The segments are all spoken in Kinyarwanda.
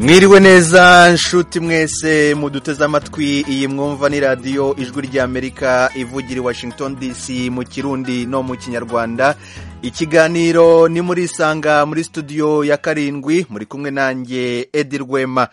mwiriwe neza nshuti mwese muduteze amatwi iyi mwumva ni radiyo ijwi ry'amerika ivugira i washington dc mu kirundi no mu kinyarwanda ikiganiro ni muri isanga muri studio ya karindwi muri kumwe nanjye edi rwema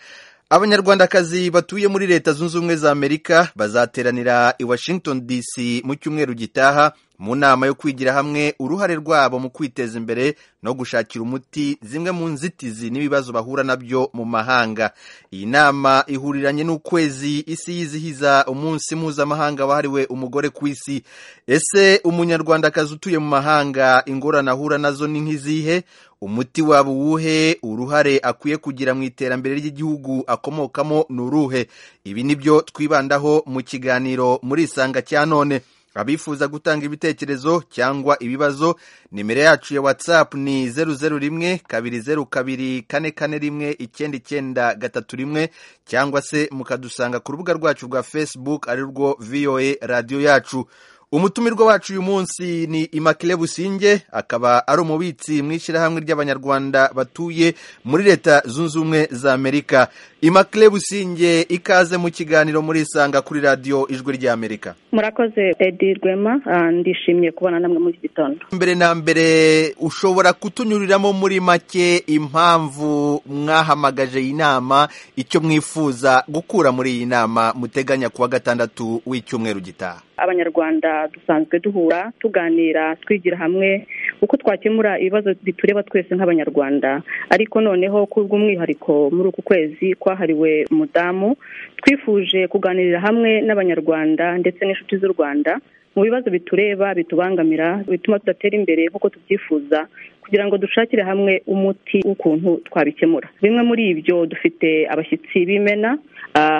abanyarwandakazi batuye muri leta zunze ubumwe za amerika bazateranira i washington dc mu cyumweru gitaha mu nama yo kwigira hamwe uruhare rwabo mu kwiteza imbere no gushakira umuti zimwe mu nzitizi n'ibibazo bahura nabyo mu mahanga iyi nama ihuriranye n'ukwezi isi yizihiza umunsi mpuzamahanga wahariwe umugore ku isi ese umunyarwandakazi utuye mu mahanga ingorane ahura nazo ni nk'izihe umuti waba uwuhe uruhare akwiye kugira mu iterambere ry'igihugu akomokamo ni uruhe ibi ni byo twibandaho mu kiganiro muri isanga cya none abifuza gutanga ibitekerezo cyangwa ibibazo nimero yacu ya whatsapp ni zeru zeru rimwe kabiri zeru kabiri kane kane rimwe icyenda icyenda gatatu rimwe cyangwa se mukadusanga ku rubuga rwacu rwa facebook ari rwo voa radiyo yacu umutumirwa wacu uyu munsi ni imakire businge akaba ari umubitsi mu ishyirahamwe ry'abanyarwanda batuye muri leta zunze ubumwe za amerika imakire businge ikaze mu kiganiro muri isanga kuri radiyo ijwi ry'amerika murakoze edi rwema ndishimye kubona namwe muri iki gitondo mbere na mbere ushobora kutunyuriramo muri make impamvu mwahamagaje iyi nama icyo mwifuza gukura muri iyi nama muteganya kuwa gatandatu w'icyumweru gitaha abanyarwanda dusanzwe duhura tuganira twigira hamwe uko twakemura ibibazo bitureba twese nk'abanyarwanda ariko noneho kubw'umwihariko muri uku kwezi kwahariwe umudamu twifuje kuganirira hamwe n'abanyarwanda ndetse n'inshuti z'u rwanda mu bibazo bitureba bitubangamira bituma tudatera imbere nk'uko tubyifuza kugira ngo dushakire hamwe umuti w'ukuntu twabikemura bimwe muri ibyo dufite abashyitsi b'imena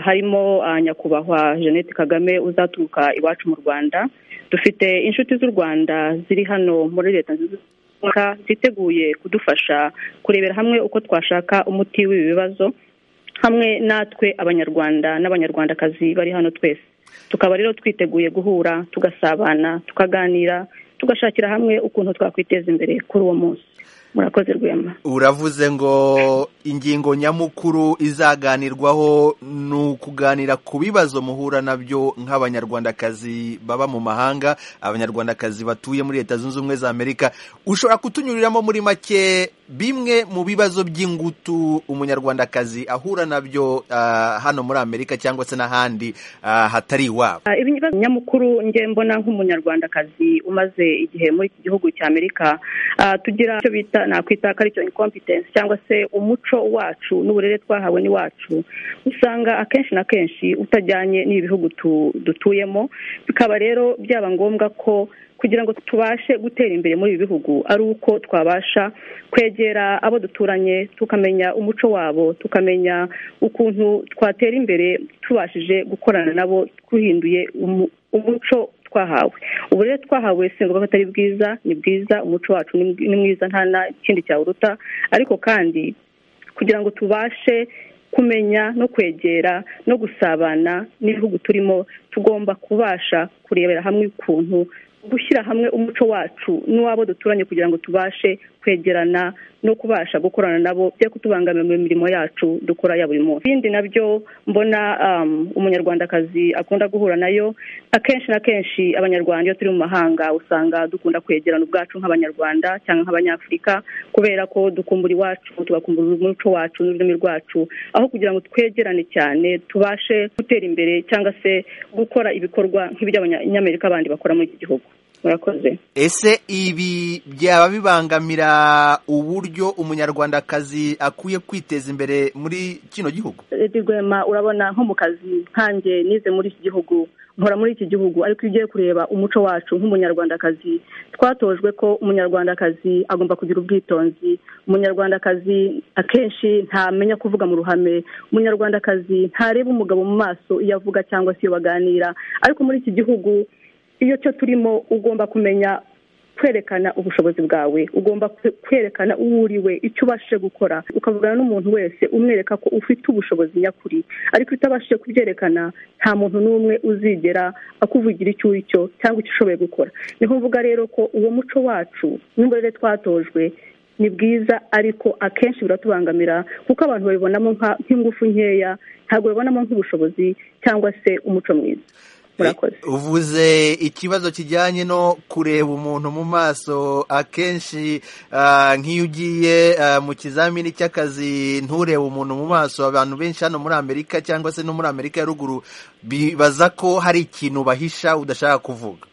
harimo nyakubahwa jeannette kagame uzaturuka iwacu mu rwanda dufite inshuti z'u rwanda ziri hano muri leta ziteguye kudufasha kurebera hamwe uko twashaka umuti w'ibi bibazo hamwe natwe abanyarwanda n'abanyarwandakazi bari hano twese tukaba rero twiteguye guhura tugasabana tukaganira tugashakira hamwe ukuntu twakwiteza imbere kuri uwo munsi murakoze rwema uravuze ngo ingingo nyamukuru izaganirwaho ni ukuganira ku bibazo muhura nabyo nk'abanyarwandakazi baba mu mahanga abanyarwandakazi batuye muri leta zunze ubumwe za amerika ushobora kutunyuriramo muri make bimwe mu bibazo by'ingutu umunyarwandakazi ahura nabyo hano muri amerika cyangwa se n'ahandi hatari iwabo ibibazo nyamukuru njye mbona nk'umunyarwandakazi umaze igihe muri iki gihugu cya amerika tugira icyo bita nakwita ko aricyo inkompetensi cyangwa se umuco wacu n'uburere twahawe n'iwacu usanga akenshi na kenshi utajyanye n'ibihugu dutuyemo bikaba rero byaba ngombwa ko kugira ngo tubashe gutera imbere muri ibi bihugu ari uko twabasha kwegera abo duturanye tukamenya umuco wabo tukamenya ukuntu twatera imbere tubashije gukorana nabo duhinduye umuco twahawe uburere twahawe singombwa ko atari bwiza ni bwiza umuco wacu ni mwiza nta kindi cyawuruta ariko kandi kugira ngo tubashe kumenya no kwegera no gusabana n'ibihugu turimo tugomba kubasha kurebera hamwe ukuntu gushyira hamwe umuco wacu n'uwabo duturanye kugira ngo tubashe kwegerana no kubasha gukorana nabo byo kutubangamira mu mirimo yacu dukora ya buri munsi ibindi nabyo mbona umunyarwandakazi akunda guhura nayo akenshi na kenshi abanyarwanda iyo turi mu mahanga usanga dukunda kwegerana ubwacu nk'abanyarwanda cyangwa nk'abanyafurika kubera ko dukumbura iwacu tugakumbura umuco wacu n'ururimi rwacu aho kugira ngo twegerane cyane tubashe gutera imbere cyangwa se gukora ibikorwa nk'iby'abanyamerika bandi bakora muri iki gihugu murakoze ese ibi byaba bibangamira uburyo umunyarwandakazi akwiye kwiteza imbere muri kino gihugu rwema urabona nko mu kazi nkanjye nize muri iki gihugu nkora muri iki gihugu ariko iyo ugiye kureba umuco wacu nk'umunyarwandakazi twatojwe ko umunyarwandakazi agomba kugira ubwitonzi umunyarwandakazi akenshi ntamenya kuvuga mu ruhame umunyarwandakazi ntareba umugabo mu maso iyo avuga cyangwa se iyo baganira ariko muri iki gihugu iyo cyo turimo ugomba kumenya kwerekana ubushobozi bwawe ugomba kwerekana uwo uriwe icyo ubashije gukora ukavugana n'umuntu wese umwereka ko ufite ubushobozi nyakuri ariko utabashije kubyerekana nta muntu n'umwe uzigera akuvugira icyo uri cyo cyangwa icyo ushoboye gukora niho mvuga rero ko uwo muco wacu n'imborere twatojwe ni bwiza ariko akenshi buratubangamira kuko abantu babibonamo nk'ingufu nkeya ntabwo babibonamo nk'ubushobozi cyangwa se umuco mwiza uvuze ikibazo kijyanye no kureba umuntu mu maso akenshi nk'iyo ugiye mu kizamini cy'akazi nturebe umuntu mu maso abantu benshi hano muri amerika cyangwa se no muri amerika ya ruguru bibaza ko hari ikintu bahisha udashaka kuvuga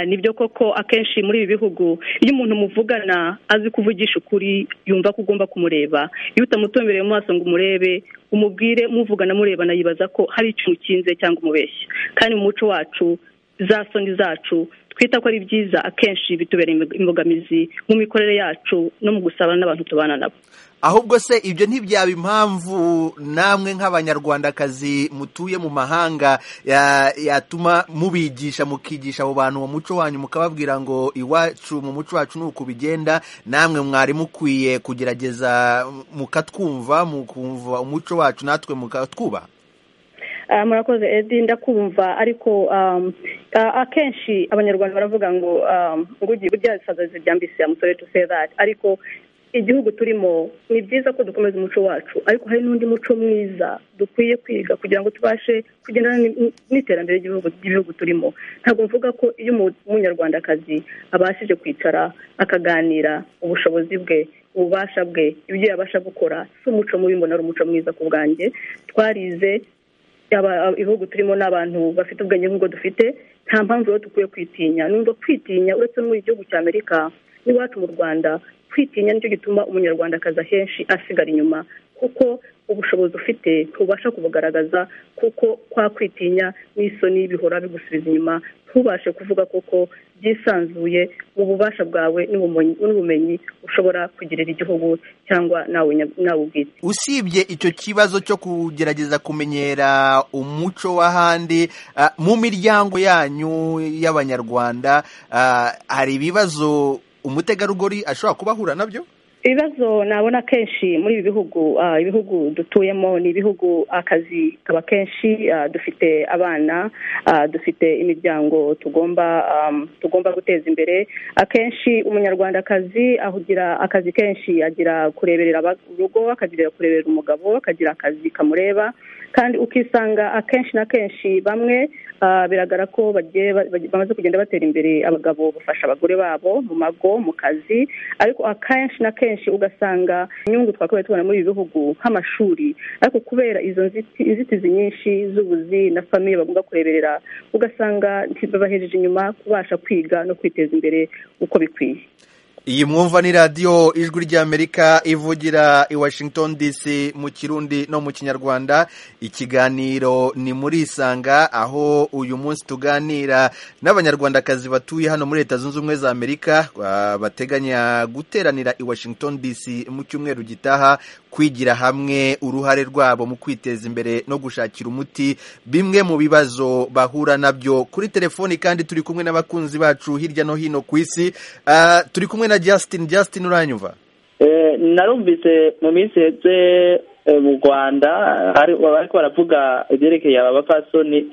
nibyo koko akenshi muri ibi bihugu iyo umuntu muvugana azi kuvugisha ukuri yumva ko ugomba kumureba iyo utamutumbereye mu maso ngo umurebe umubwire muvugana murebana yibaza ko hari ikintu ukinze cyangwa umubeshya kandi mu muco wacu za soni zacu twita ko ari byiza akenshi bitubera imbogamizi mu mikorere yacu no mu gusabana n'abantu tubana nabo ahubwo se ibyo ntibyaba impamvu namwe nk'abanyarwandakazi mutuye mu mahanga yatuma mubigisha mukigisha abo bantu mu muco wanyu mukababwira ngo iwacu mu muco wacu ni uku bigenda namwe mwari mukwiye kugerageza mukatwumva mukumva umuco wacu natwe mukatwubaha murakoze edi ndakumva ariko akenshi abanyarwanda baravuga ngo ngo ugiye urya isaza zibyambise amusore tu sedari ariko igihugu turimo ni byiza ko dukomeza umuco wacu ariko hari n'undi muco mwiza dukwiye kwiga kugira ngo tubashe kugendana n'iterambere ry'ibihugu turimo ntabwo mvuga ko iyo umunyarwandakazi abashije kwicara akaganira ubushobozi bwe ububasha bwe ibyo yabasha gukora si umuco mubi mbona ari umuco mwiza ku bwanjye twarize ibihugu turimo n'abantu bafite ubwenge nk'ubwo dufite nta mpamvu rero dukwiye kwitinya numva kwitinya uretse no mu gihugu cya amerika n'iwacu mu rwanda kwitinya nicyo gituma umunyarwandakazi ahenshi asigara inyuma kuko ubushobozi ufite ntubasha kubugaragaza kuko kwa kwitinya n'isoni bihora bigusubiza inyuma ntubashe kuvuga koko byisanzuye mu bubasha bwawe n'ubumenyi ushobora kugirira igihugu cyangwa nawe ubwite usibye icyo kibazo cyo kugerageza kumenyera umuco w'ahandi mu miryango yanyu y'abanyarwanda hari ibibazo umutegarugori ashobora kuba ahura nabyo ibibazo nabona kenshi muri ibi bihugu ibihugu dutuyemo ni ibihugu akazi kaba kenshi dufite abana dufite imiryango tugomba tugomba guteza imbere akenshi umunyarwandakazi ahugira akazi kenshi agira kureberera urugo akagira kureberera umugabo akagira akazi kamureba kandi ukisanga akenshi na kenshi bamwe biragara ko bamaze kugenda batera imbere abagabo bafasha abagore babo mu mago mu kazi ariko akenshi na kenshi ugasanga inyungu twakabaye tubona muri ibi bihugu nk'amashuri ariko kubera izo nzitizi nyinshi z'ubuzi na famiye bagomba kureberera ugasanga ntibabahejeje inyuma kubasha kwiga no kwiteza imbere uko bikwiye iyi mwumva ni radiyo ijwi ry'amerika ivugira i washington dc mu kirundi no mu kinyarwanda ikiganiro ni muri isanga aho uyu munsi tuganira n'abanyarwandakazi batuye hano muri leta zunze ubumwe za amerika bateganya guteranira i washington dc mu cyumweru gitaha kwigira hamwe uruhare rwabo mu kwiteza imbere no gushakira umuti bimwe mu bibazo bahura nabyo kuri telefoni kandi turi kumwe n'abakunzi bacu hirya no hino ku isi turi kumwe na Justin Justin uranyumva narumvise mu minsi heze mu rwanda ariko baravuga ibyerekeye aba bapfasoni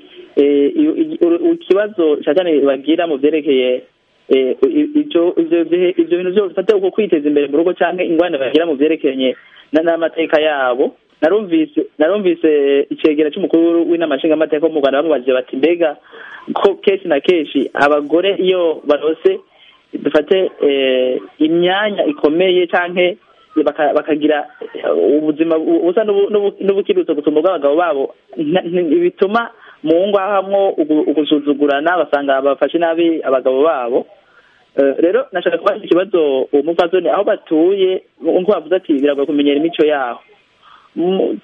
ikibazo cyane bagira mu byerekeye ibyo bintu byose bifata uko kwiteza imbere mu rugo cyangwa ingwani bagira mu byerekeranye n'amateka yabo narumvise narumvise icyegera cy'umukuru w'inama nshingamateka wo mu rwanda bamubajije bati mbega ko kenshi na kenshi abagore iyo barose dufate imyanya ikomeye cyangwa bakagira ubuzima busa n'ubukirutse gusumba ubw'abagabo babo bituma mu ngo hamwo ugusuzugurana basanga bafashe nabi abagabo babo rero nashaka kubaza ikibazo uwo mupfasoni aho batuye nk'uko bavuze ati biragoye kumenyera imico yaho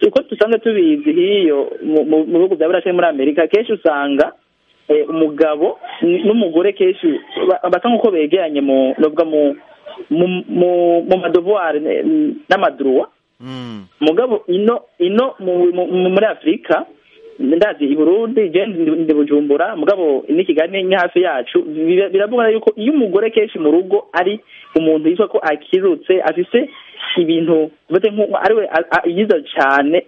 uko dusanzwe tubizi hiyo mu bihugu bya burashe muri amerika kenshi usanga umugabo n'umugore kenshi basa nk'uko begeranye mu madovuwari n'amaduruwa umugabo ino muri afurika ndazi i burundi ndi bujumbura umugabo ni kigali ni hafi yacu biravuga yuko iyo umugore kenshi mu rugo ari umuntu yitwa ko akirutse afise ibintu ari we yiza cyane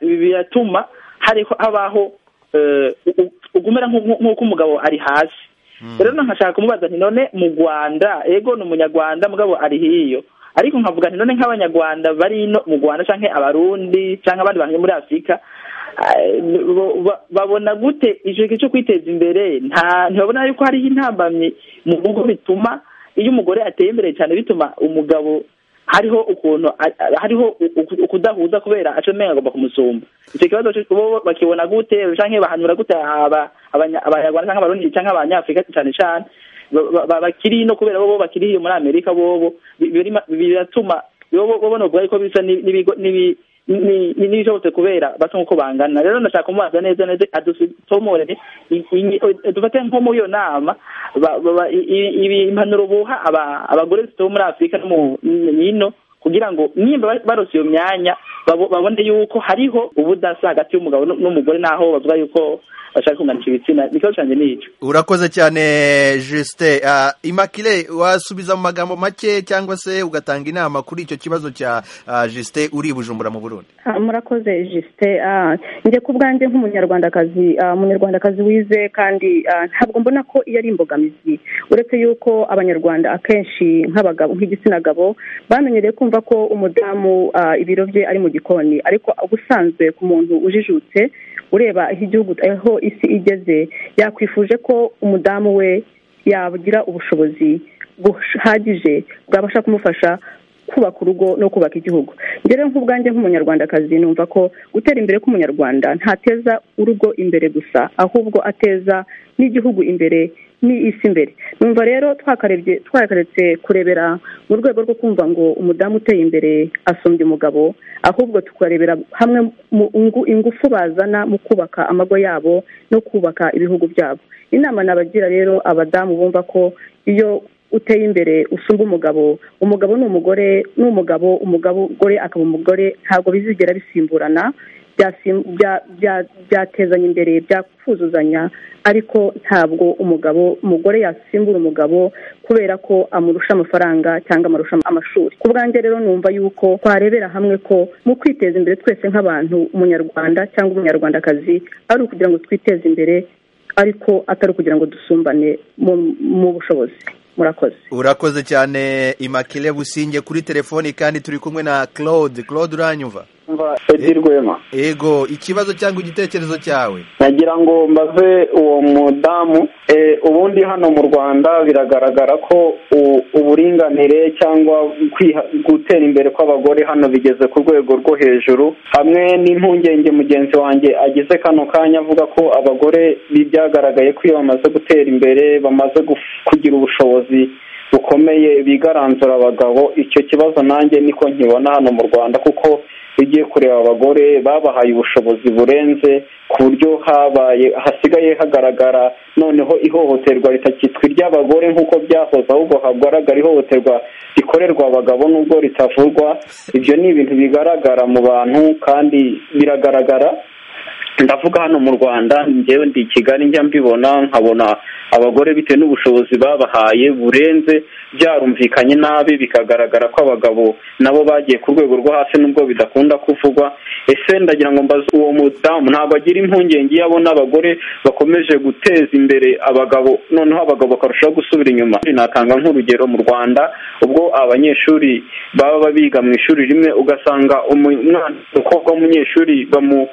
biratuma habaho ugumera nk'uko umugabo ari hasi rero nkashaka kumubaza nti none mu rwanda ego ni umunyarwanda mugabo ari hiyo ariko nkavuga nti none nk'abanyarwanda bari ino mu rwanda cyangwa abarundi cyangwa abandi bantu muri afurika babona gute icyo cyo kwiteza imbere ntibabona yuko hariho intambamyi mu rugo bituma iyo umugore ateye imbere cyane bituma umugabo hariho ukuntu hariho ukudahuza kubera acomeka agomba kumusumba icyo kibazo bo bakibona gute cyangwa bahanura gute abanyarwanda cyangwa abarundi cyangwa abanyafurika cyane cyane bakiri no kubera bo bakiri muri amerika bobo biratuma babona ubwo ariko bisa n'ibishobotse kubera basa nk'uko bangana rero ndashaka kumubaza neza neza adutomore dufate nko muri iyo nama impanuro buha abagore zituwe muri afurika no mu hino kugira ngo nimba barose iyo myanya babone yuko hariho ubudasa hagati y'umugabo n'umugore n'aho bavuga yuko bashaka kunganisha ibitsina ikibazo cyane ni icyo urakoze cyane Justin imakire wasubiza mu magambo make cyangwa se ugatanga inama kuri icyo kibazo cya Justin uri i bujumbura mu burundi murakoze Justin njye ku bwanjye nk'umunyarwandakazi umunyarwandakazi wize kandi ntabwo mbona ko iyo ari imbogamizi uretse yuko abanyarwanda akenshi nk'abagabo nk'igitsina gabo bamenyereye kumva ko umudamu ibiro bye ari mu gikoni ariko ubusanzwe ku muntu ujijutse ureba igihugu aho isi igeze yakwifuje ko umudamu we yagira ubushobozi buhagije bwabasha kumufasha kubaka urugo no kubaka igihugu rero nk'ubwanjye nk'umunyarwandakazi numva ko gutera imbere k'umunyarwanda ntateza urugo imbere gusa ahubwo ateza n'igihugu imbere ni isi imbere numva rero twakarebye twakaretse kurebera mu rwego rwo kumva ngo umudamu uteye imbere asumbye umugabo ahubwo tukarebera hamwe ingufu bazana mu kubaka amago yabo no kubaka ibihugu byabo inama nabagira rero abadamu bumva ko iyo uteye imbere usumba umugabo umugabo ni umugore ni umugabo umugore akaba umugore ntabwo bizigera bisimburana byatezanya imbere byakuzuzanya ariko ntabwo umugabo umugore yasimbura umugabo kubera ko amurusha amafaranga cyangwa amurusha amashuri ku bwanjye rero numva yuko twarebera hamwe ko mu kwiteza imbere twese nk'abantu umunyarwanda cyangwa umunyarwandakazi ari ukugira ngo twiteze imbere ariko atari ukugira ngo dusumbane mu bushobozi murakoze urakoze cyane imakire businge kuri telefoni kandi turi kumwe na claude claude uranyumva rwema ego ikibazo cyangwa igitekerezo cyawe nagira ngo mbaze uwo mudamu ubundi hano mu rwanda biragaragara ko uburinganire cyangwa gutera imbere kw'abagore hano bigeze ku rwego rwo hejuru hamwe n'impungenge mugenzi wanjye agize kano kanya avuga ko abagore byagaragaye ko iyo bamaze gutera imbere bamaze kugira ubushobozi bukomeye bigaranzura abagabo icyo kibazo nanjye niko nkibona hano mu rwanda kuko ugiye kureba abagore babahaye ubushobozi burenze ku buryo habaye hasigaye hagaragara noneho ihohoterwa ritakitwa iry'abagore nk'uko byahoze ahubwo hagaragara ihohoterwa rikorerwa abagabo n'ubwo ritavurwa ibyo ni ibintu bigaragara mu bantu kandi biragaragara ndavuga hano mu rwanda njyewe ndi kigali njya mbibona nkabona abagore bitewe n'ubushobozi babahaye burenze byarumvikanye nabi bikagaragara ko abagabo nabo bagiye ku rwego rwo hasi nubwo bidakunda kuvugwa ese ndagira ngo mbaze uwo mudamu ntabwo agira impungenge iyo abona abagore bakomeje guteza imbere abagabo noneho abagabo bakarushaho gusubira inyuma natanga nk'urugero mu rwanda ubwo abanyeshuri baba biga mu ishuri rimwe ugasanga umwana umukobwa w'umunyeshuri bamu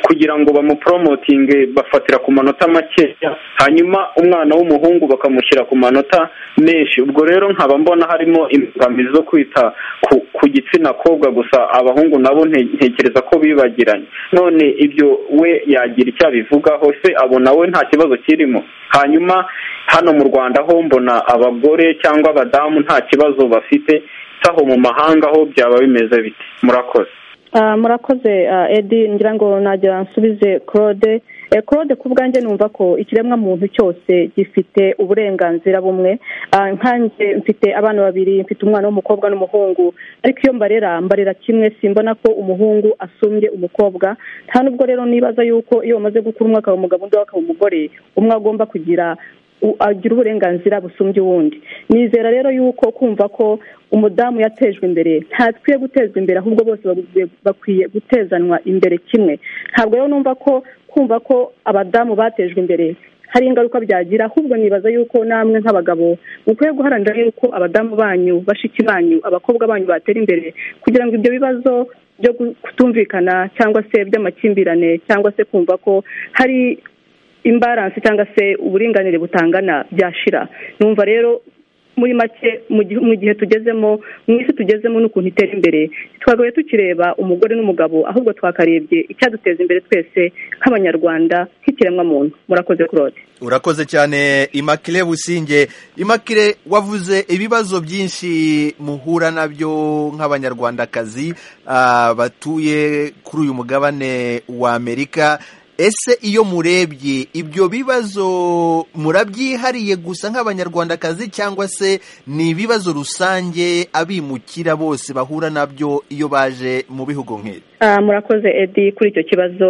kugira ngo bamuporomotinge bafatira ku manota makeya hanyuma umwana w'umuhungu bakamushyira ku manota menshi ubwo rero nkaba mbona harimo imbogamizi zo kwita ku gitsina kobwa gusa abahungu nabo ntekereza ko bibagiranye none ibyo we yagira icyo abivugaho se abona we nta kibazo kirimo hanyuma hano mu rwanda ho mbona abagore cyangwa abadamu nta kibazo bafite aho mu mahanga ho byaba bimeze biti murakoze murakoze edi ngira ngo nagira nsubize claude claude ku bwanjye numva ko ikiremwamuntu cyose gifite uburenganzira bumwe nkanjye mfite abana babiri mfite umwana w'umukobwa n'umuhungu ariko iyo mbarera mbarera kimwe simbona ko umuhungu asumbye umukobwa nta n'ubwo rero nibaza yuko iyo bamaze gukura umwe akaba umugabo undi akaba umugore umwe agomba kugira agira uburenganzira busumbye uwundi nizera rero yuko kumva ko umudamu yatejwe imbere ntakwiye gutezwa imbere ahubwo bose bakwiye gutezanwa imbere kimwe ntabwo rero numva ko kumva ko abadamu batejwe imbere hari ingaruka byagira ahubwo nibaza yuko namwe nk'abagabo mukwiye guharanira yuko abadamu banyu bashiki banyu abakobwa banyu batera imbere kugira ngo ibyo bibazo byo kutumvikana cyangwa se by'amakimbirane cyangwa se kumva ko hari imbaransi cyangwa se uburinganire butangana byashira numva rero muri make mu gihe tugezemo mu isi tugezemo n'ukuntu itera imbere twagaye tukireba umugore n'umugabo ahubwo twakarebye icyaduteza imbere twese nk'abanyarwanda nk'ikiremwamuntu murakoze claude urakoze cyane imakire businge imakire wavuze ibibazo byinshi muhura nabyo nk'abanyarwandakazi batuye kuri uyu mugabane wa amerika ese iyo murebye ibyo bibazo murabyihariye gusa nk'abanyarwandakazi cyangwa se ni ibibazo rusange abimukira bose bahura nabyo iyo baje mu bihugu nk'ibi murakoze edi kuri icyo kibazo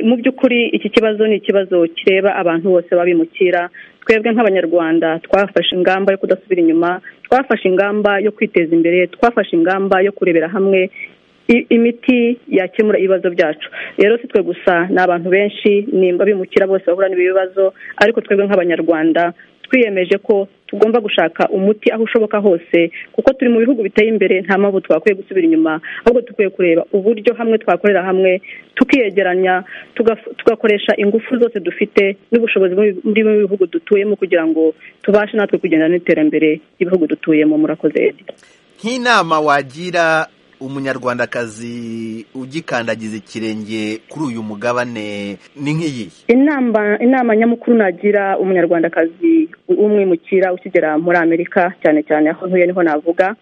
mu by'ukuri iki kibazo ni ikibazo kireba abantu bose babimukira twebwe nk'abanyarwanda twafashe ingamba yo kudasubira inyuma twafashe ingamba yo kwiteza imbere twafashe ingamba yo kurebera hamwe imiti yakemura ibibazo byacu rero si twe gusa ni abantu benshi nimba bimukira bose bahura n'ibi bibazo ariko twebwe nk'abanyarwanda twiyemeje ko tugomba gushaka umuti aho ushoboka hose kuko turi mu bihugu biteye imbere nta mpamvu twakwiye gusubira inyuma ahubwo dukwiye kureba uburyo hamwe twakorera hamwe tukiyegeranya tugakoresha ingufu zose dufite n'ubushobozi muri bimwe bihugu dutuyemo kugira ngo tubashe natwe kugendana n'iterambere ry'ibihugu dutuyemo murakoze nk'inama wagira umunyarwandakazi ugikandagiza ikirenge kuri uyu mugabane ni nk'iyi inama inama nyamukuru nagira umunyarwandakazi w'umwimukira ukigera muri amerika cyane cyane aho ntuye niho navuga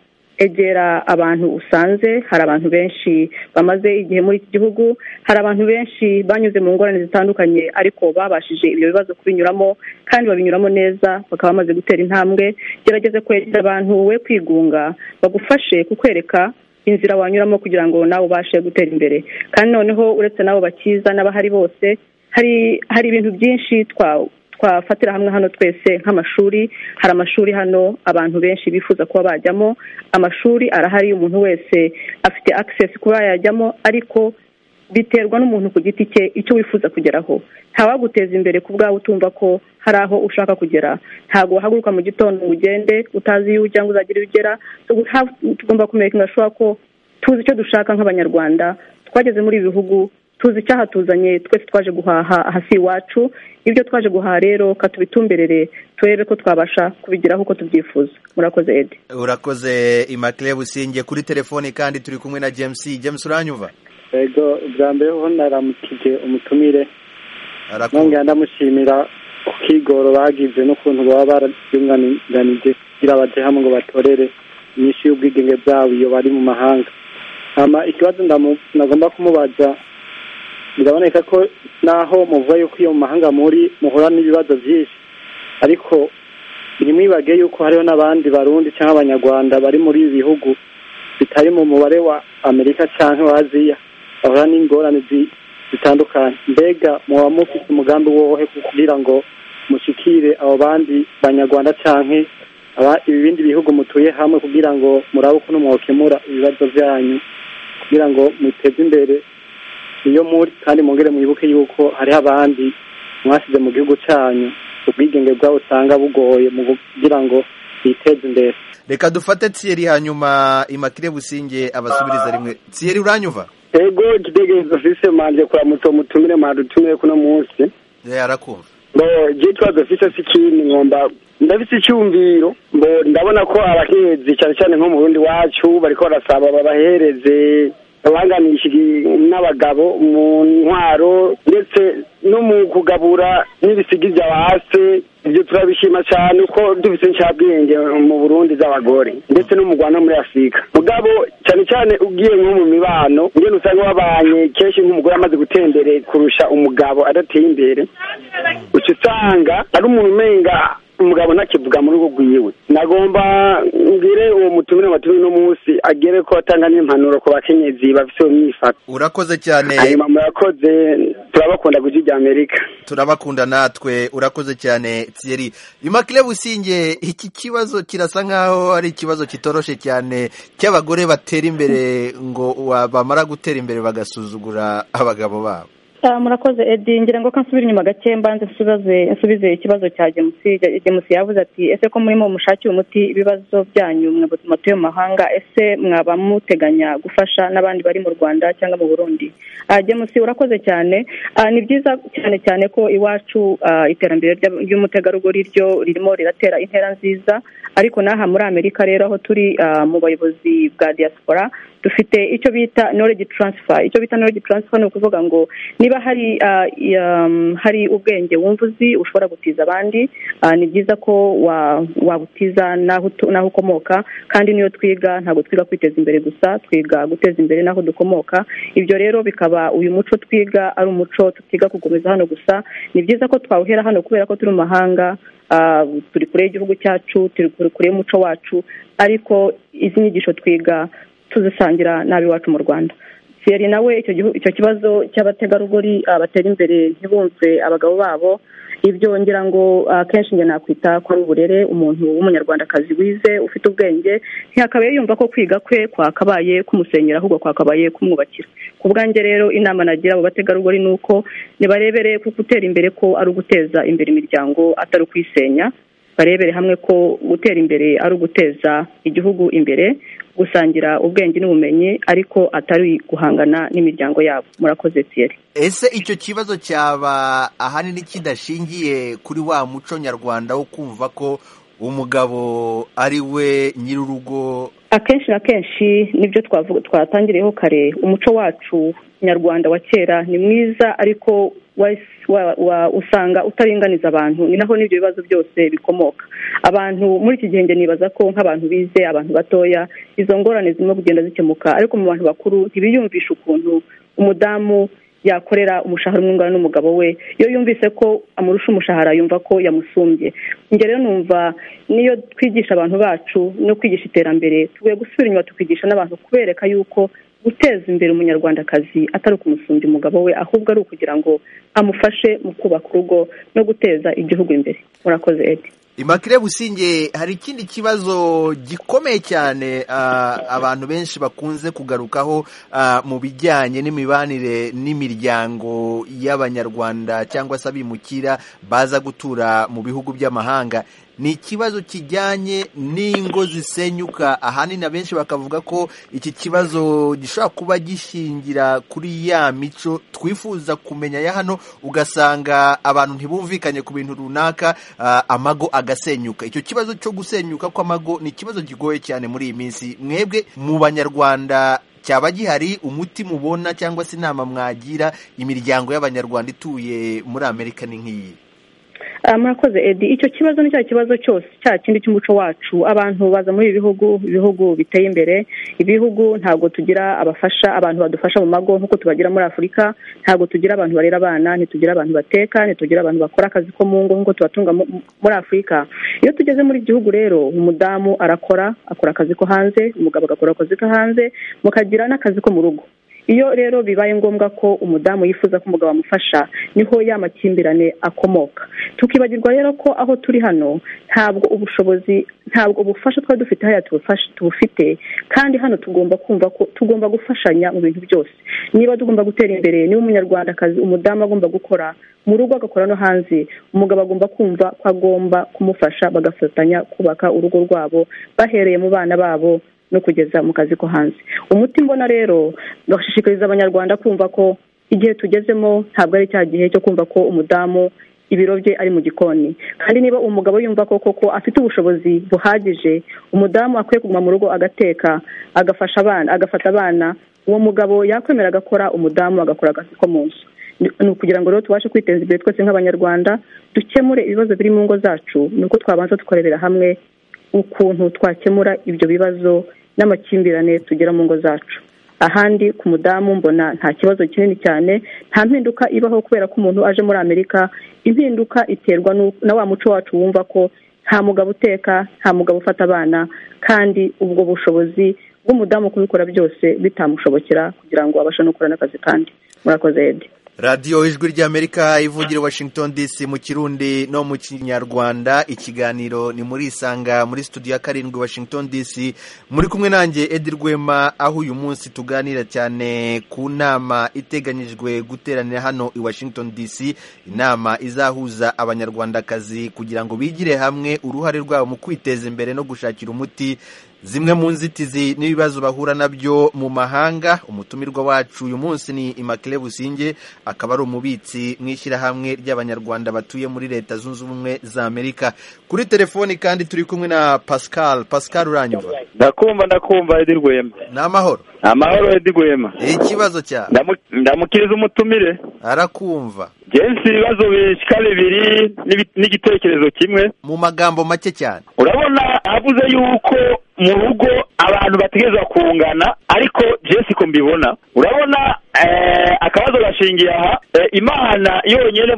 egera abantu usanze hari abantu benshi bamaze igihe muri iki gihugu hari abantu benshi banyuze mu ngorane zitandukanye ariko babashije ibyo bibazo kubinyuramo kandi babinyuramo neza bakaba bamaze gutera intambwe gerageze kwegera abantu we kwigunga bagufashe kukwereka inzira wanyuramo kugira ngo nawe ubashe gutera imbere kandi noneho uretse n'abo bakiza n'abahari bose hari hari ibintu byinshi twafatira hamwe hano twese nk'amashuri hari amashuri hano abantu benshi bifuza kuba bajyamo amashuri arahari umuntu wese afite akisesi kuba yajyamo ariko biterwa n'umuntu ku giti cye icyo wifuza kugeraho ntawaguteza imbere ku bwawe utumva ko hari aho ushaka kugera ntabwo wahaguruka mu gitondo ngo ugende utazi iyo ujya ngo uzagire iyo ugera tugomba kumenya ingashoboka ko tuzi icyo dushaka nk'abanyarwanda twageze muri ibi bihugu tuzi icyahatuzanye twese twaje guhaha hasi iwacu ibyo twaje guhaha rero katubitumberere turebe ko twabasha kubigeraho uko tubyifuza murakoze edi urakoze imakire businge kuri telefone kandi turi kumwe na james james uranyuva ego bwa mbere ho naramukije umutumire nongera ndamushimira ku kigoro bagize n'ukuntu baba barabyunganije kugira bajye hamwe ngo batorere inyinshi y'ubwigenge bwabo iyo bari mu mahanga ikibazo nagomba kumubaza biraboneka ko naho muvuga yuko iyo mu mahanga muri muhura n'ibibazo byinshi ariko ntimwibage yuko hariho n'abandi barundi cyangwa abanyarwanda bari muri ibi bihugu bitari mu mubare wa amerika cyangwa wa aziya bahura n'ingorane zitandukanye mbega muba mufite umugambi wowe kugira ngo mushyikire abo bandi banyarwanda cyangwa ibindi bihugu mutuye hamwe kugira ngo murabe ukuntu mwakemura ibibazo byanyu kugira ngo muteze imbere iyo muri kandi mwongere mwibuke yuko hariho abandi mwasize mu gihugu cyanyu ubwigenge bwabo usanga bugoye mu kugira ngo biteze imbere reka dufate tsiyeri hanyuma imakire businge abasubiriza rimwe tsiyeri uranyuva ego kidegeza fise manje kwa muto mutumire madutumire kuno munsi yarakumva bo gitwazo fise sikini ngomba ndafise icyumviro mbo ndabona ko abahezi cyane cyane nko mu Burundi wacu bariko barasaba babahereze abanganisha n'abagabo mu ntwaro ndetse no mu kugabura n'ibisigiza base ibyo turabishima cyane uko dufite inshabwenge mu burundi z'abagore ndetse no mu rwanda muri afurika mugabo cyane cyane ugiye nko mu mibano ngene usanga wabanye kenshi nk'umugore amaze gutembere kurusha umugabo adateye imbere uca usanga ari umuntu umenga umugabo ntakivuga mu rugo rwiwe nagomba ngire uwo mutumire amatumire uno munsi agere ko atanga n'impanuro ku bakenyezi bafite uwo myifato urakoze cyane hanyuma murakoze turabakunda ku rya amerika turabakunda natwe urakoze cyane tsiyeri imakire businge iki kibazo kirasa nk'aho ari ikibazo kitoroshe cyane cy'abagore batera imbere ngo bamara gutera imbere bagasuzugura abagabo babo murakoze edi ngira ngo ko nsubira inyuma gake mbanze nsubize ikibazo cya gemusi gemusi yavuze ati ese ko murimo mushakira umuti ibibazo byanyu mwebwe matuye mu mahanga ese mwaba muteganya gufasha n'abandi bari mu rwanda cyangwa mu burundi gemusi urakoze cyane ni byiza cyane cyane ko iwacu iterambere ry'umutegarugori ryo ririmo riratera intera nziza ariko n'aha muri amerika rero aho turi mu bayobozi bwa diaspora dufite icyo bita knowledge transfer icyo bita knowledge transfer ni ukuvuga ngo niba hari hari ubwenge wumva uzi ushobora gutiza abandi ni byiza ko wabutiza n'aho ukomoka kandi niyo twiga ntabwo twiga kwiteza imbere gusa twiga guteza imbere n'aho dukomoka ibyo rero bikaba uyu muco twiga ari umuco tutiga kugumiza hano gusa ni byiza ko twawuhera hano kubera ko turi mu mahanga turi kure y'igihugu cyacu turi kure y'umuco wacu ariko izi nyigisho twiga tuzisangira n'ab'iwacu mu rwanda feri nawe icyo kibazo cy'abategarugori batera imbere ntibumve abagabo babo ibyo ngira ngo akenshi njye nakwita ko ari uburere umuntu w'umunyarwandakazi wize ufite ubwenge ntihakabaye yumva ko kwiga kwe kwakabaye kumusenyera ahubwo kwakabaye kumwubakira ku bwanjye rero inama nagira abo bategarugori ni uko nibarebere kuko utera imbere ko ari uguteza imbere imiryango atari ukuyisenya barebere hamwe ko gutera imbere ari uguteza igihugu imbere gusangira ubwenge n'ubumenyi ariko atari guhangana n'imiryango yabo murakoze siyeri ese icyo kibazo cyaba ahanini kidashingiye kuri wa muco nyarwanda wo kumva ko umugabo ari we nyir'urugo akenshi na kenshi nibyo twatangiriyeho kare umuco wacu nyarwanda wa kera ni mwiza ariko usanga utaringaniza abantu ni naho n'ibyo bibazo byose bikomoka abantu muri iki gihe nibaza ko nk'abantu bize abantu batoya izo ngorane zirimo kugenda zikemuka ariko mu bantu bakuru ntibiyumvishe ukuntu umudamu yakorera umushahara umwungana n'umugabo we iyo yumvise ko amurusha umushahara yumva ko yamusumbye rero numva niyo twigisha abantu bacu no kwigisha iterambere tugiye gusubira inyuma tukigisha n'abantu kubereka yuko guteza imbere umunyarwandakazi atari ukumusumbya umugabo we ahubwo ari ukugira ngo amufashe mu kubaka urugo no guteza igihugu imbere murakoze edi imakire businge hari ikindi kibazo gikomeye cyane abantu benshi bakunze kugarukaho mu bijyanye n'imibanire n'imiryango y'abanyarwanda cyangwa se abimukira baza gutura mu bihugu by'amahanga ni ikibazo kijyanye n'ingo zisenyuka ahanini abenshi bakavuga ko iki kibazo gishobora kuba gishingira kuri ya mico twifuza kumenya ya hano ugasanga abantu ntibumvikanye ku bintu runaka amago agasenyuka icyo kibazo cyo gusenyuka kw'amago ni ikibazo kigoye cyane muri iyi minsi mwebwe mu banyarwanda cyaba gihari umuti mubona cyangwa se inama mwagira imiryango y'abanyarwanda ituye muri amerika ni nk'iyi murakoze edi icyo kibazo ni cya kibazo cyose cya kindi cy'umuco wacu abantu baza muri ibi bihugu ibihugu biteye imbere ibihugu ntabwo tugira abafasha abantu badufasha mu mago nk'uko tubagira muri afurika ntabwo tugira abantu barera abana ntitugira abantu bateka ntitugira abantu bakora akazi ko mu ngo nk'uko tubatunga muri afurika iyo tugeze muri gihugu rero umudamu arakora akora akazi ko hanze umugabo agakora akazi ko hanze mukagira n'akazi ko mu rugo iyo rero bibaye ngombwa ko umudamu yifuza ko umugabo amufasha niho ya makimbirane akomoka tukibagirwa rero ko aho turi hano ntabwo ubushobozi ntabwo ubufasha twari dufite hariya tubufite kandi hano tugomba kumva ko tugomba gufashanya mu bintu byose niba tugomba gutera imbere niba umunyarwandakazi umudamu agomba gukora mu rugo agakora no hanze umugabo agomba kumva ko agomba kumufasha bagafatanya kubaka urugo rwabo bahereye mu bana babo no kugeza mu kazi ko hanze umuti mbona rero bashishikariza abanyarwanda kumva ko igihe tugezemo ntabwo ari cya gihe cyo kumva ko umudamu ibiro bye ari mu gikoni kandi niba umugabo yumva ko koko afite ubushobozi buhagije umudamu akwiye kuguma mu rugo agateka agafasha abana agafata abana uwo mugabo yakwemera agakora umudamu agakora akazi ko mu nzu ni ukugira ngo rero tubashe kwiteza imbere twese nk'abanyarwanda dukemure ibibazo biri mu ngo zacu ni uko twabanza tukarebera hamwe ukuntu twakemura ibyo bibazo n'amakimbirane tugira mu ngo zacu ahandi ku mudamu mbona nta kibazo kinini cyane nta mpinduka ibaho kubera ko umuntu aje muri amerika impinduka iterwa na wa muco wacu wumva ko nta mugabo uteka nta mugabo ufata abana kandi ubwo bushobozi bw'umudamu kubikora byose bitamushobokera kugira ngo abashe no gukora n'akazi kandi murakoze edi radiyo ijwi ry'amerika ivugira washington dc mu kirundi no mu kinyarwanda ikiganiro ni muri isanga muri studio ya karindwi washington dc muri kumwe nanjye edi rwema aho uyu munsi tuganira cyane ku nama iteganyijwe guteranira hano i washington dc inama izahuza abanyarwandakazi kugira ngo bigire hamwe uruhare rwabo mu kwiteza imbere no gushakira umuti zimwe mu nzitizi n'ibibazo bahura nabyo mu mahanga umutumirwa wacu uyu munsi ni imakire businge akaba ari umubitsi mu ishyirahamwe ry'abanyarwanda batuye muri leta zunze ubumwe za amerika kuri telefoni kandi turi kumwe na pascal pascal uranyumva ndakumva ndakumva edi rwema ni amahoro amahoro edi rwema ikibazo cya ndamukiriza umutumire arakumva jensi ibibazo bishyika bibiri n'igitekerezo kimwe mu magambo make cyane urabona avuze yuko mu rugo abantu bategerezwa kungana ariko jesi ko mbibona urabona akabazo gashingiye aha imana yonyine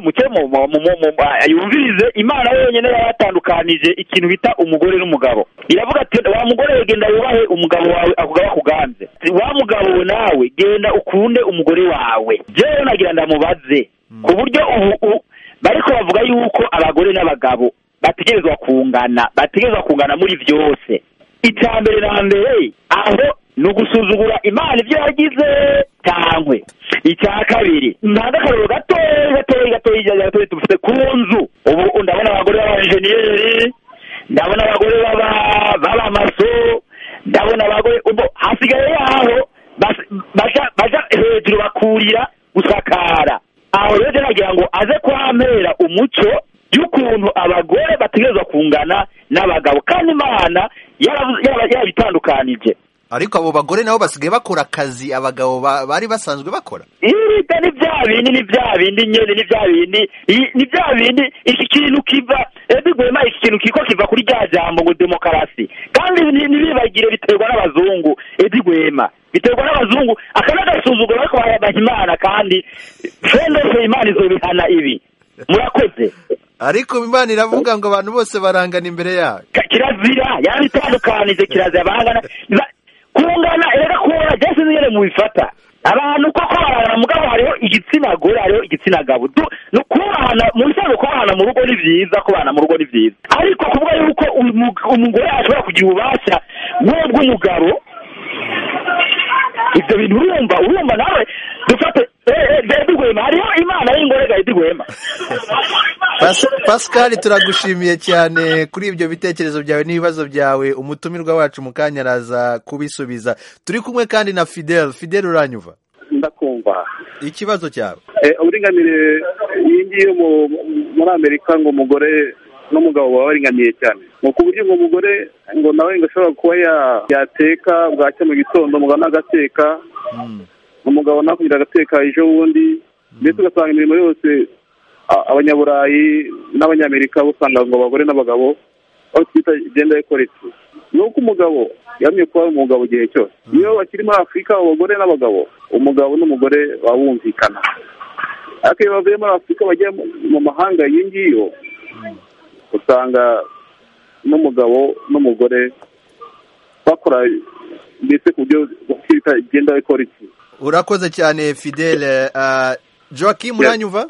yumvirize imana yonyine yaba yatandukanije ikintu bita umugore n'umugabo iravuga ati wa mugore we genda wubahe umugabo wawe akugaba kuganze wa mugabo nawe genda ukunde umugore wawe jewe nagira ndamubaze ku buryo ubu bariko bavuga yuko abagore n'abagabo bategerezwa kungana bategerezwa kungana muri byose icya mbere na mbere aho ni ugusuzugura imana ibyo yagize cyangwe icya kabiri ntabwo akariro gatoya gatoya gatoya gatoya tufite ku nzu ubu ndabona abagore b'abajeniyeri ndabona abagore b'abamaso ndabona abagore ubu hasigaye yaho baja hejuru bakurira gusakara aho rero nagira ngo aze kuhampera umuco y'ukuntu abagore bategerezwa kungana n'abagabo kandi imana yarabitandukanije ariko abo bagore nabo basigaye bakora akazi abagabo bari basanzwe bakora irida ni bya bindi ni bya bindi nyine ni bya bindi ni bya bindi iki kintu kiva edigwema iki kintu kiko kiva kuri rya jambo ngo demokarasi kandi ntibibagire biterwa n'abazungu edigwema biterwa n'abazungu aka ni agasuzuguro ariko bayabaha imana kandi fendefe imana izobihana ibi murakoze ariko imana iravuga ngo abantu bose barangana imbere yayo kirazira yarabitandukanije kirazira barangana kungana rero kubona byose nyine mubifata abantu koko barangana mugabo hariho igitsina gore hariho igitsina gabo ni kubahana mu bisanzwe kubahana mu rugo ni byiza kubahana mu rugo ni byiza ariko kuvuga yuko umugore ashobora kugira ububasha bw'umugabo ibyo bintu urumva urumva nawe dufate edigwema hariho imana y'ingorega edigwema pascal turagushimiye cyane kuri ibyo bitekerezo byawe n'ibibazo byawe umutumirwa wacu mu kanya araza kubisubiza turi kumwe kandi na fidel fidel uranyuva ndakumva ikibazo cyawe uburinganire iyi ngiyi muri amerika ngo umugore n'umugabo baba baringaniye cyane ni uburyo ngo umugore ngo nawe ngo ashobora kuba yateka bwacya mu gitondo umugabo n'agateka umugabo nawe kugira agateka ejo bundi ndetse ugasanga imirimo yose abanyaburayi n'abanyamerika usanga ngo abagore n'abagabo aho twita igenda yikoretse ni uko umugabo yamye kuba umugabo igihe cyose niyo bakiri muri afurika abagore n'abagabo umugabo n'umugore babumvikana ariko iyo bavuye muri afurika bajya mu mahanga iyo ngiyo usanga n'umugabo n'umugore bakora ndetse ku buryo bita igenda ikora iki urakoze cyane fidele joaquim uranyuva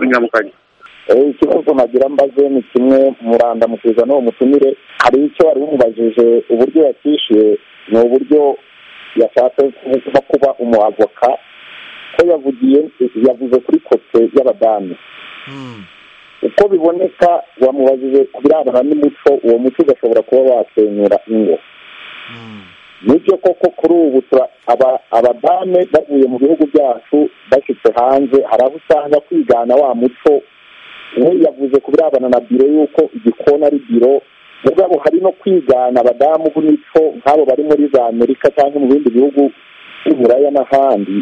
ikibazo nagira mbaze ni kimwe murandamukiriza n'uwo mutumire hari icyo wari umubajije uburyo yakishyuye ni uburyo yashatse nko kuba umuavoka ko yavugiye yavuze kuri kote y'abadamu uko biboneka wamubajije ku birebana n'umuco uwo muco ugashobora kuba wasenyura ingo nibyo koko kuri ubu abadame bavuye mu bihugu byacu bashyitse hanze hari aho usanga kwigana wa muco we yavuze ku birebana na biro y'uko igikona ari biro mugabo hari no kwigana abadamu b'imico nk'abo bari muri za amerika cyangwa mu bindi bihugu by'uburaya n'ahandi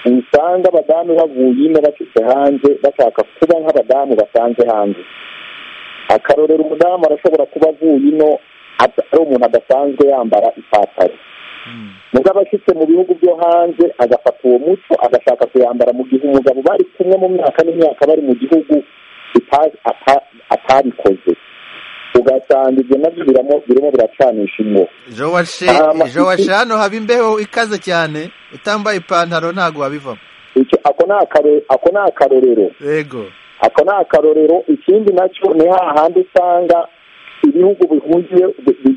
usanga abadamu bavuye ino bacitse hanze bashaka kuba nk'abadamu basanze hanze akarorero umudamu arashobora kuba avuye ino ari umuntu adasanzwe yambara ipataro muga abashyitse mu bihugu byo hanze agafata uwo muco agashaka kuyambara mu gihe umugabo bari kumwe mu myaka n'imyaka bari mu gihugu atabikoze ugasanga ibyo nabyo birimo biracanisha ingo jowashe hano haba imbeho ikaze cyane utambaye ipantaro ntabwo wabivamo ako ni akarorero yego ako ni akarorero ikindi nacyo ni hahandi usanga ibihugu bihungiye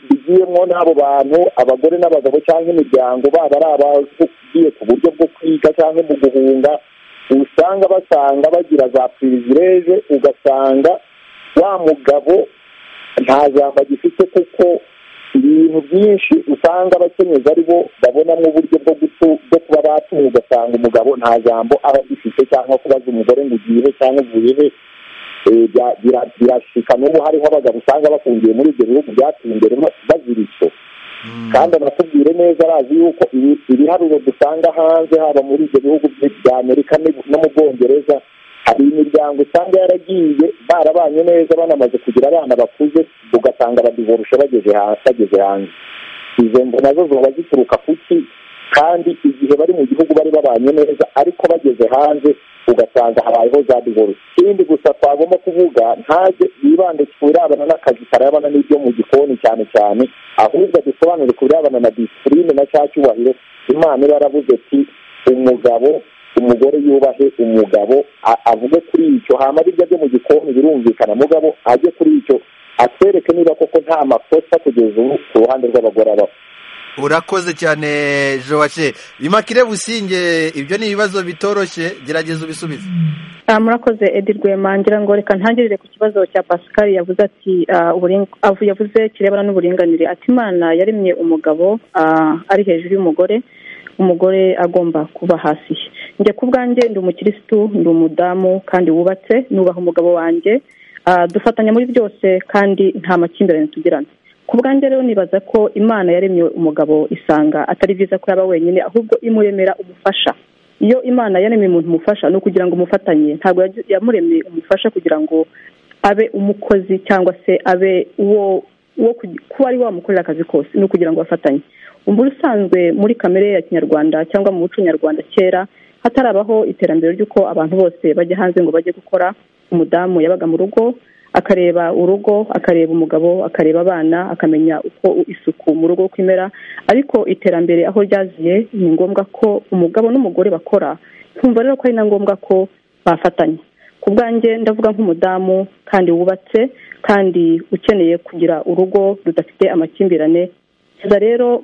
bigiyemo n'abo bantu abagore n'abagabo cyangwa imiryango baba ari abagiye ku buryo bwo kwiga cyangwa mu guhunga usanga basanga bagira za pirivireje ugasanga wa mugabo nta jambo agifite kuko ibintu byinshi usanga abakenyezi ari bo babonamo uburyo bwo bwo kuba batunga ugasanga umugabo nta jambo aba agifite cyangwa kubaza umugore ngo ugiye he cyangwa uvuye he birashika n'ubu hariho abagabo usanga bafungiye muri ibyo bihugu byateye imbere bazira icyo kandi anatubwire neza arazi yuko ibiharuro dusanga hanze haba muri ibyo bihugu bya amerika no mu bwongereza hari imiryango usanga yaragiye barabanye neza banamaze kugira abana bakuze ugasanga badivorushe bageze hanze izo mvu nazo ziba zituruka ku ki kandi igihe bari mu gihugu bari babanye neza ariko bageze hanze ugasanga habayeho za divorce ikindi gusa twagomba kuvuga ntaze yibande ku birebana n'akazi karabana n'ibyo mu gikoni cyane cyane ahubwo dusobanure ku birebana na disipurine na cya cyubahiro imana iba yaravuze ati umugabo umugore yubahe umugabo avuge kuri icyo hama birya byo mu gikoni birumvikana mugabo ajye kuri icyo atwereke niba koko nta makosa kugeza ubu ku ruhande rw'abagore abaho urakoze cyane jowace imakire businge ibyo ni ibibazo bitoroshye gerageza ubisubize murakoze edi rwema ngira ngo reka ntangirire ku kibazo cya pascal yavuze ati yavuze kirebana n'uburinganire ati imana yaremye umugabo ari hejuru y'umugore umugore agomba kuba hasi njye ku bwanjye ndi umukirisitu ndi umudamu kandi wubatse nubaha umugabo wanjye dufatanya muri byose kandi nta makimbirane tugirana ku bwanjye rero nibaza ko imana yaremye umugabo isanga atari byiza ko yaba wenyine ahubwo imuremera umufasha iyo imana yaremye umuntu umufasha ni ukugira ngo umufatanye ntabwo yamuremye umufasha kugira ngo abe umukozi cyangwa se abe uwo wo kuba ari wamukorera akazi kose ni ukugira ngo bafatanye umuntu usanzwe muri kamere ya kinyarwanda cyangwa mu muco nyarwanda kera hatarabaho iterambere ry'uko abantu bose bajya hanze ngo bajye gukora umudamu yabaga mu rugo akareba urugo akareba umugabo akareba abana akamenya uko isuku mu rugo uko imera ariko iterambere aho ryaziye ni ngombwa ko umugabo n'umugore bakora nkumva rero ko ari na ngombwa ko bafatanya ku bwanjye ndavuga nk'umudamu kandi wubatse kandi ukeneye kugira urugo rudafite amakimbirane rero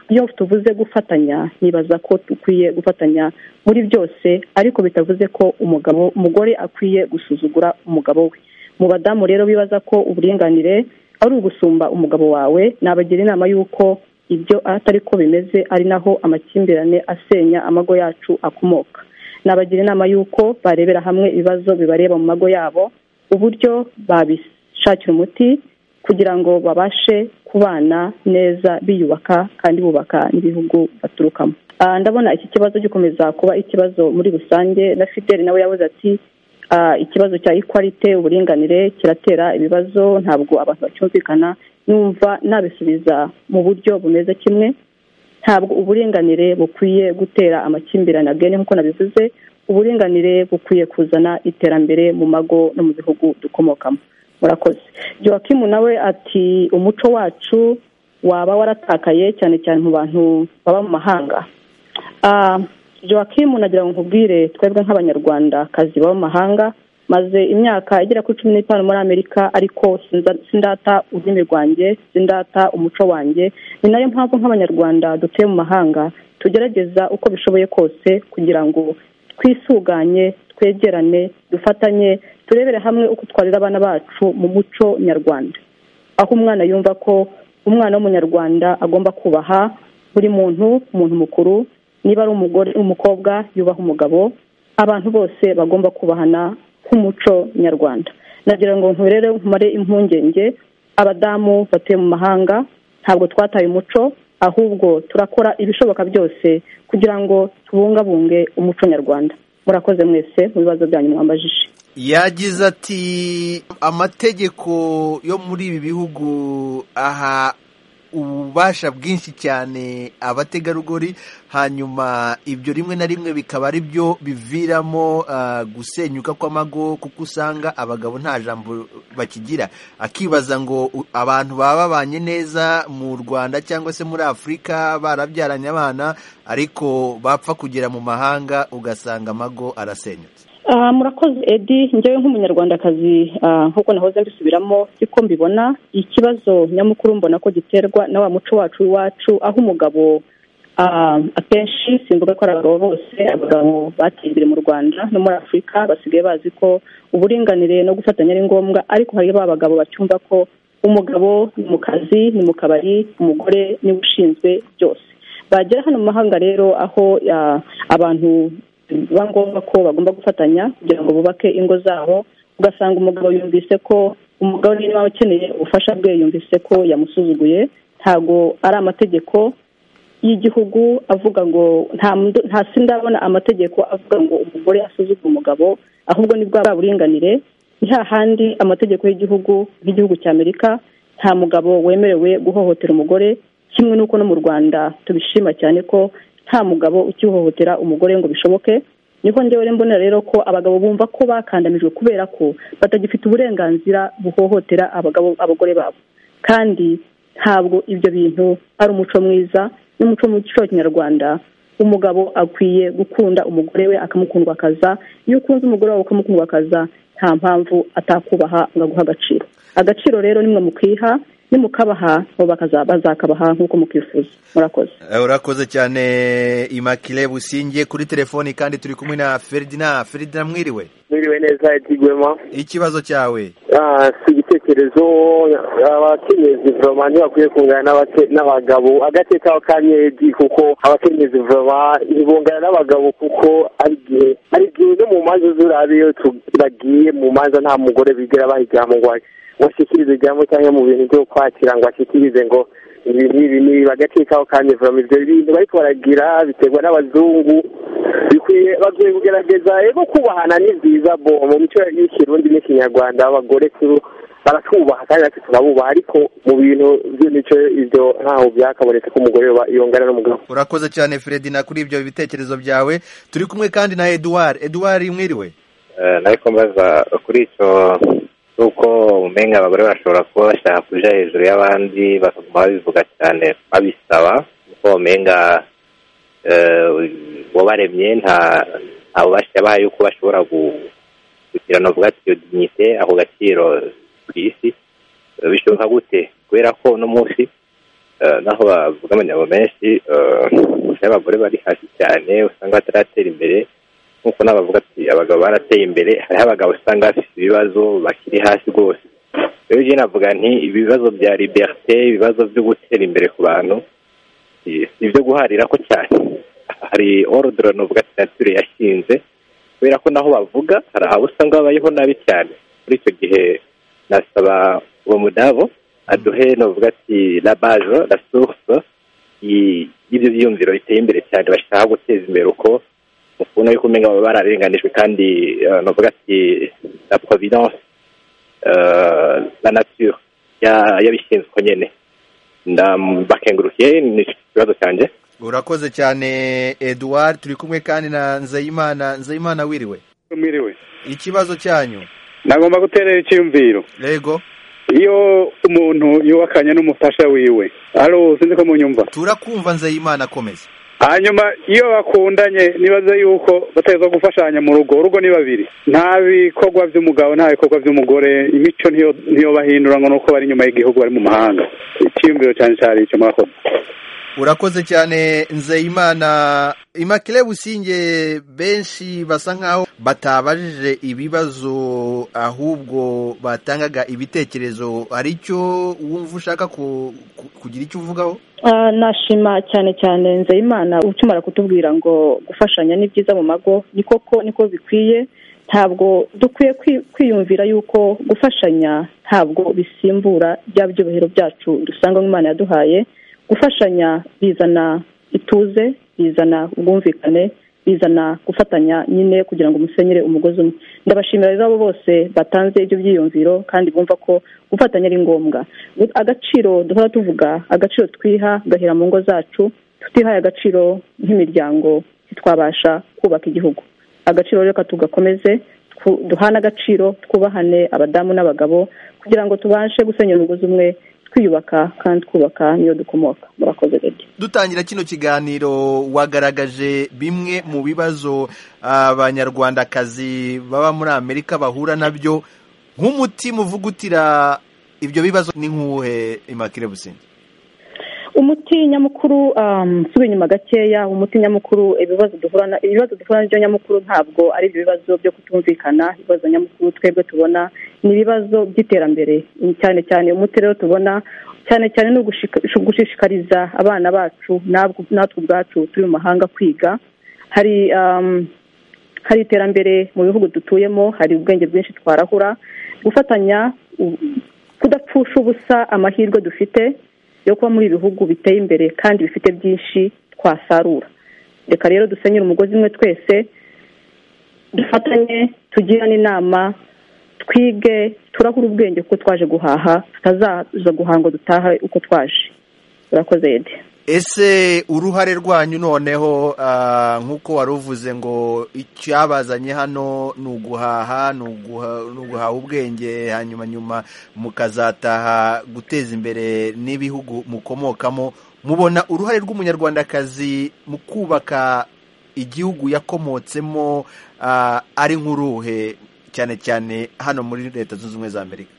iyo tuvuze gufatanya nibaza ko dukwiye gufatanya muri byose ariko bitavuze ko umugabo umugore akwiye gusuzugura umugabo we mu badamu rero bibaza ko uburinganire ari ugusumba umugabo wawe nabagira inama y'uko ibyo atari ko bimeze ari naho amakimbirane asenya amago yacu akomoka nabagira inama y'uko barebera hamwe ibibazo bibareba mu mago yabo uburyo babishakira umuti kugira ngo babashe kubana neza biyubaka kandi bubaka n'ibihugu baturukamo ndabona iki kibazo gikomeza kuba ikibazo muri rusange na fideli nawe yabuze ati ikibazo cya ikwalite uburinganire kiratera ibibazo ntabwo abantu bacyumvikana numva nabisubiza mu buryo bumeze kimwe ntabwo uburinganire bukwiye gutera amakimbirane agene nk'uko nabivuze uburinganire bukwiye kuzana iterambere mu mago no mu bihugu dukomokamo murakoze jowakimu nawe ati umuco wacu waba waratakaye cyane cyane mu bantu baba mu mahanga joakimu nagira ngo nkubwire twebwe nk'abanyarwandakazi baba mu mahanga maze imyaka igera kuri cumi n'itanu muri amerika ariko sindata ururimi rwanjye sindata umuco wanjye ni nayo mpamvu nk'abanyarwanda dutuye mu mahanga tugerageza uko bishoboye kose kugira ngo twisuganye twegerane dufatanye turebere hamwe uko twarira abana bacu mu muco nyarwanda aho umwana yumva ko umwana w'umunyarwanda agomba kubaha buri muntu umuntu mukuru niba ari umugore umukobwa yubaha umugabo abantu bose bagomba kubahana nk'umuco nyarwanda nagira ngo nturere nkumare impungenge abadamu batuye mu mahanga ntabwo twataye umuco ahubwo turakora ibishoboka byose kugira ngo tubungabunge umuco nyarwanda murakoze mwese mu bibazo byanyu mwambajije yagize ati amategeko yo muri ibi bihugu aha ububasha bwinshi cyane abategarugori hanyuma ibyo rimwe na rimwe bikaba ari byo biviramo gusenyuka kw'amago kuko usanga abagabo nta jambo bakigira akibaza ngo abantu baba babanye neza mu rwanda cyangwa se muri afurika barabyaranye abana ariko bapfa kugera mu mahanga ugasanga amago arasenyutse murakoze edi njyewe nk'umunyarwandakazi nk'uko nahoze mbisubiramo siko mbibona ikibazo nyamukuru mbona ko giterwa na wa muco wacu w'iwacu aho umugabo akenshi simvuga ko ari abagabo bose abagabo bateye imbere mu rwanda no muri afurika basigaye bazi ko uburinganire no gufatanya ari ngombwa ariko hari ba bagabo bacyumva ko umugabo ni mu kazi ni mu kabari umugore niwe ushinzwe byose bagera hano mu mahanga rero aho abantu biba ngombwa ko bagomba gufatanya kugira ngo bubake ingo zabo ugasanga umugabo yumvise ko umugabo niba ukeneye ubufasha bwe yumvise ko yamusuzuguye ntabwo ari amategeko y'igihugu avuga ngo nta si ndabona amategeko avuga ngo umugore asuzugura umugabo ahubwo ni bwa buringanire ni hahandi amategeko y'igihugu nk'igihugu cya amerika nta mugabo wemerewe guhohotera umugore kimwe n'uko no mu rwanda tubishima cyane ko nta mugabo ukihohotera umugore ngo bishoboke niho njyewe mbonera rero ko abagabo bumva ko bakandamijwe kubera ko batagifite uburenganzira buhohotera abagabo abagore babo kandi ntabwo ibyo bintu ari umuco mwiza n'umuco muco wa kinyarwanda umugabo akwiye gukunda umugore we akamukundwakaza iyo ukunze umugore wawe ukamukundwakaza nta mpamvu atakubaha ngo aguhe agaciro agaciro rero nimwe mukiha nimukabaha bazakabaha nk'uko mukwifuza murakoze urakoze cyane imakire businge kuri telefoni kandi turi kumwe na feridina feridina mwiriwe mwiriwe neza igwema ikibazo cyawe si igitekerezo abakenyeye vuroma ntibakwiye kungana n'abagabo agace kaba kanyedi kuko abakenyeye vuroma ntibungana n'abagabo kuko ari igihe ari igihe no mu manza z'urabe iyo bagiye mu manza nta mugore bigira bahigira mu rwanda washyikiriza ijambo cyangwa mu bintu byo kwakira ngo ashyikirize ngo ibi n'ibi n'ibi bagace kaho kandi vuba ibyo bintu bariko baragira biterwa n'abazungu bikwiye bakwiye kugerageza ego kubahana ni byiza bo mu mico y'ikirundi n'ikinyarwanda abagore kuru baratubaha kandi natwe tunabubaha ariko mu bintu by'imico ibyo ntaho byakabonetse ko umugore yongana n'umugabo urakoze cyane feredina kuri ibyo bitekerezo byawe turi kumwe kandi na eduwari eduwari mwiriwe nariko mbaza kuri icyo nuko umenga abagore bashobora kuba bashaka kuja hejuru y'abandi bakaguma babivuga cyane babisaba kuko umenga wabaremye nta nta bubasha yabaha yuko bashobora kugira navuga ati iyo dignite ako gaciro ku isi bishoboka gute kubera ko uno munsi naho bavuga amanyabo menshi abagore bari hasi cyane usanga bataratera imbere nk'uko nabavuga ati abagabo barateye imbere hariho abagabo usanga bafite ibibazo bakiri hasi rwose rero njye navuga nti ibibazo bya liberite ibibazo byo gutera imbere ku bantu si ibyo guharira ko cyane hari orudoro navuga ati nature yashinze kubera ko naho bavuga hari abo usanga babayeho nabi cyane muri icyo gihe nasaba uwo mudabo aduhe navuga ati la bajo la source y'ibyo byiyumviro biteye imbere cyane bashaka guteza imbere uko ubona yuko umenya baba bararenganijwe kandi navuga ati la providence la nature yabishinzwe uko nyine ndabakengurukiye ni ikibazo cyanjye urakoze cyane eduwari turi kumwe kandi na nzayimana nzayimana wiriwe wiriwe ikibazo cyanyu nagomba guterera icyiyumviro yego iyo umuntu yubakanye n'umufasha wiwe alo sinzi ko munyumva turakumva nzayimana akomeza hanyuma iyo bakundanye nibaza yuko bateza gufashanya mu rugo urugo ni babiri nta bikorwa by'umugabo nta bikorwa by'umugore imico ntiyo bahindura ngo nuko bari inyuma y'igihugu bari mu mahanga icyiyumviro cyane cyane icyo murakoze urakoze cyane nzeyimana imakire businge benshi basa nkaho batabajije ibibazo ahubwo batangaga ibitekerezo hari icyo wumva ushaka kugira icyo uvugaho nashima cyane cyane nzeyimana ukimara kutubwira ngo gufashanya ni byiza mu mago ni koko niko bikwiye ntabwo dukwiye kwiyumvira yuko gufashanya ntabwo bisimbura bya byubahiro byacu dusanga nk'imana yaduhaye gufashanya bizana ituze bizana ubwumvikane bizana gufatanya nyine kugira ngo umusenyere umugozi umwe ndabashimira rero abo bose batanze ibyo byiyumviro kandi bumva ko gufatanya ari ngombwa agaciro duhora tuvuga agaciro twiha gahera mu ngo zacu tutihaye agaciro nk'imiryango ntitwabasha kubaka igihugu agaciro reka tugakomeze duhane agaciro twubahane abadamu n'abagabo kugira ngo tubashe gusenyera umugozi umwe twiyubaka kandi twubaka niyo dukomoka murakoze rege dutangira kino kiganiro wagaragaje bimwe mu bibazo abanyarwandakazi baba muri amerika bahura nabyo nk'umutima uvugutira ibyo bibazo ni nk'uwuhe imakire businzi umuti nyamukuru nsubira inyuma gakeya umuti nyamukuru ibibazo duhura ibibazo duhura nabyo nyamukuru ntabwo ari ibyo bibazo byo kutumvikana ibibazo nyamukuru twebwe tubona ni ibibazo by'iterambere cyane cyane umuti rero tubona cyane cyane ni ugushishikariza abana bacu natwe ubwacu turi mu mahanga kwiga hari hari iterambere mu bihugu dutuyemo hari ubwenge bwinshi twarahura gufatanya kudapfusha ubusa amahirwe dufite yo kuba muri ibihugu biteye imbere kandi bifite byinshi twasarura reka rero dusenyere umugozi umwe twese dufatanye tugirane inama twige turahura ubwenge kuko twaje guhaha tutazaza guhanga dutaha uko twaje urakoze yedi ese uruhare rwanyu noneho nk'uko wari uvuze ngo icyabazanye hano ni uguhaha ni uguhaha ubwenge hanyuma nyuma mukazataha guteza imbere n'ibihugu mukomokamo mubona uruhare rw'umunyarwandakazi mu kubaka igihugu yakomotsemo ari nk'uruhe cyane cyane hano muri leta zunze ubumwe za amerika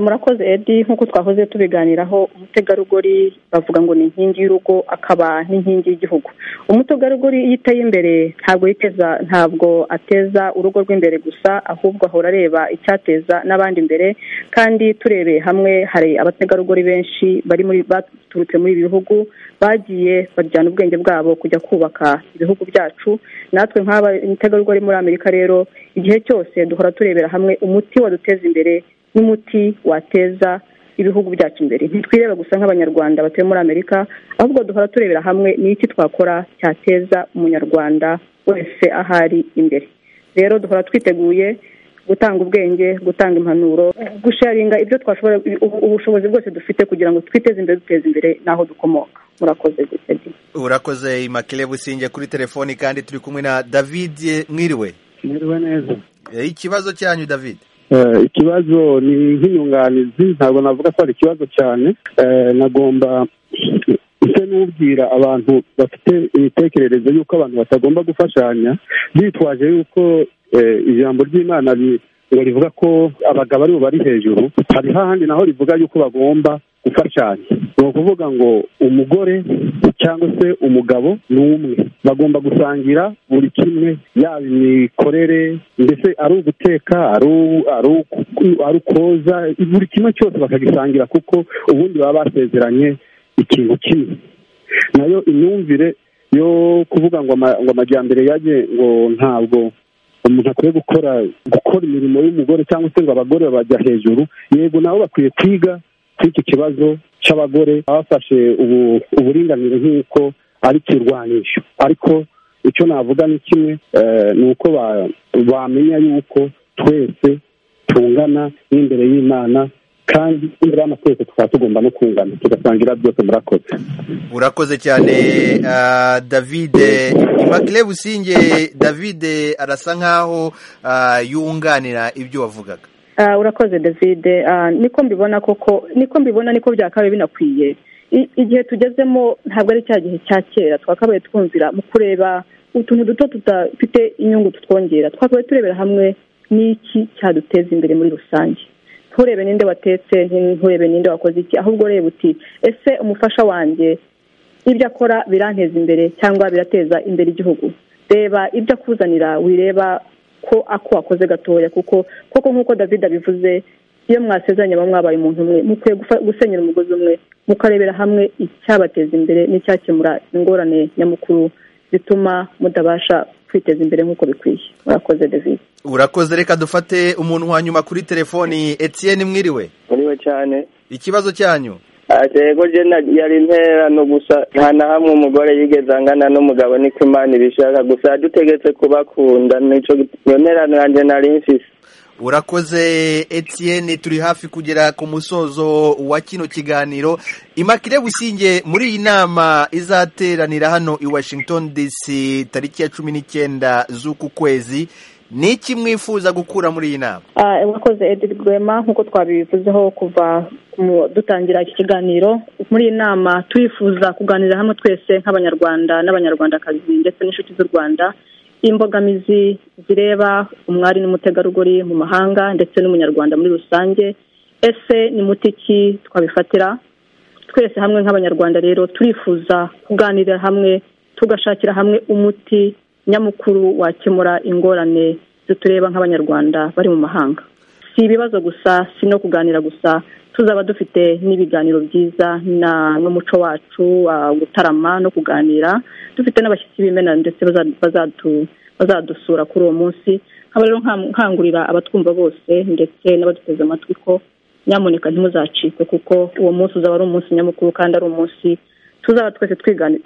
murakoze edi nk'uko twahoze tubiganiraho umutegarugori bavuga ngo ni inkingi y'urugo akaba n'inkingi y'igihugu umutegarugori iyo iteye imbere ntabwo yiteza ntabwo ateza urugo rw'imbere gusa ahubwo ahora areba icyateza n'abandi imbere kandi turebeye hamwe hari abategarugori benshi bari muri baturutse muri ibi bihugu bagiye bajyana ubwenge bwabo kujya kubaka ibihugu byacu natwe nk'aba umutegarugori muri amerika rero igihe cyose duhora turebera hamwe umuti waduteza imbere n'umuti wateza ibihugu byacu imbere ntitwireba gusa nk'abanyarwanda batuye muri amerika ahubwo duhora turebera hamwe n'iki twakora cyateza umunyarwanda wese ahari imbere rero duhora twiteguye gutanga ubwenge gutanga impanuro gusharinga ibyo twashobora ubushobozi bwose dufite kugira ngo twiteze imbere duteze imbere n'aho dukomoka murakoze gusabye urakoze imakire businge kuri telefoni kandi turi kumwe na david mwiriwe mwiriwe neza ikibazo cyanyu david ikibazo ni nk'inyunganizi ntabwo navuga ko ari ikibazo cyane nagomba ndetse n'ubwira abantu bafite imitekerereze y'uko abantu batagomba gufashanya bitwaje y'uko ijambo ry'imana ngo rivuga ko abagabo aribo bari hejuru hari hahandi naho rivuga y'uko bagomba gufashanya ni ukuvuga ngo umugore cyangwa se umugabo ni umwe bagomba gusangira buri kimwe yaba imikorere ndetse ari uguteka ari ukoza buri kimwe cyose bakagisangira kuko ubundi baba basezeranye ikintu kimwe nayo imyumvire yo kuvuga ngo amajyambere yajye ngo ntabwo umuntu akwiye gukora gukora imirimo y'umugore cyangwa se ngo abagore bajya hejuru yego nabo bakwiye kwiga kuri iki kibazo cy'abagore bafashe uburinganire nk'uko ari ikirwanisho ariko icyo navuga ni kimwe ni uko bamenya yuko twese tungana n'imbere y'imana kandi imbere y'amana twese tukaba tugomba no kungana tugasangira byose murakoze urakoze cyane david imakire businge david arasa nk'aho yunganira ibyo wavugaga urakoze david niko mbibona koko niko mbibona niko byakabaye binakwiye igihe tugezemo ntabwo ari cya gihe cya kera twakabaye twumvira mu kureba utuntu duto tudafite inyungu tutwongera twakabaye turebera hamwe n'iki cyaduteza imbere muri rusange nturebe ninde watetse nturebe ninde wakoze iki ahubwo ureba uti ese umufasha wanjye ibyo akora biranteza imbere cyangwa birateza imbere igihugu reba ibyo akuzanira wireba ko ako wakoze gatoya kuko koko nk'uko david abivuze iyo mwasezeranye baba mwabaye umuntu umwe mukwiye gusenyera umugozi umwe mukarebera hamwe icyabateza imbere n'icyakemura ingorane nyamukuru bituma mutabasha kwiteza imbere nk'uko bikwiye urakoze david urakoze reka dufate umuntu wa nyuma kuri telefoni etienne mwiriwe mwiriwe cyane ikibazo cyanyu yego jena yari intererano gusa nta na hamwe umugore yigeze angana n'umugabo niko imana ibishaka gusa dutegetse kubakunda nicyo iyo ntererano yanjye nari mfise urakoze Etienne turi hafi kugera ku musozo wa kino kiganiro imakire businge muri iyi nama izateranira hano i washington dc tariki ya cumi n'icyenda z'uku kwezi ni iki mwifuza gukura muri iyi nama urakoze edith rwema nk'uko twabivuzeho kuva dutangira iki kiganiro muri iyi nama turifuza kuganira hamwe twese nk'abanyarwanda n'abanyarwandakazi ndetse n'inshuti z'u rwanda imbogamizi zireba umwari n'umutegarugori mu mahanga ndetse n'umunyarwanda muri rusange ese ni muti ki twabifatira twese hamwe nk'abanyarwanda rero turifuza kuganirira hamwe tugashakira hamwe umuti nyamukuru wakemura ingorane zitureba nk'abanyarwanda bari mu mahanga si ibibazo gusa si no kuganira gusa tuzaba dufite n'ibiganiro byiza n'umuco wacu gutarama no kuganira dufite n'abashyitsi b'imena ndetse bazadusura kuri uwo munsi nkaba rero nkangurira abatwumva bose ndetse n'abaduteze amatwi ko nyamuneka ntimuzacike kuko uwo munsi uzaba ari umunsi nyamukuru kandi ari umunsi tuzaba twese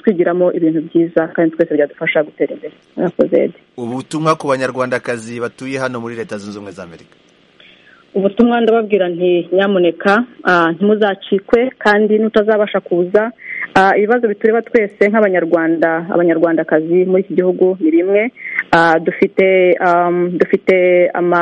twigiramo ibintu byiza kandi twese byadufasha gutera imbere murakoze ubutumwa ku banyarwandakazi batuye hano muri leta zunze ubumwe za amerika ubutumwa ndababwira nti nyamuneka ntimuzacikwe kandi n'utazabasha kuza ibibazo bitureba twese nk'abanyarwanda abanyarwandakazi muri iki gihugu ni bimwe dufite dufite ama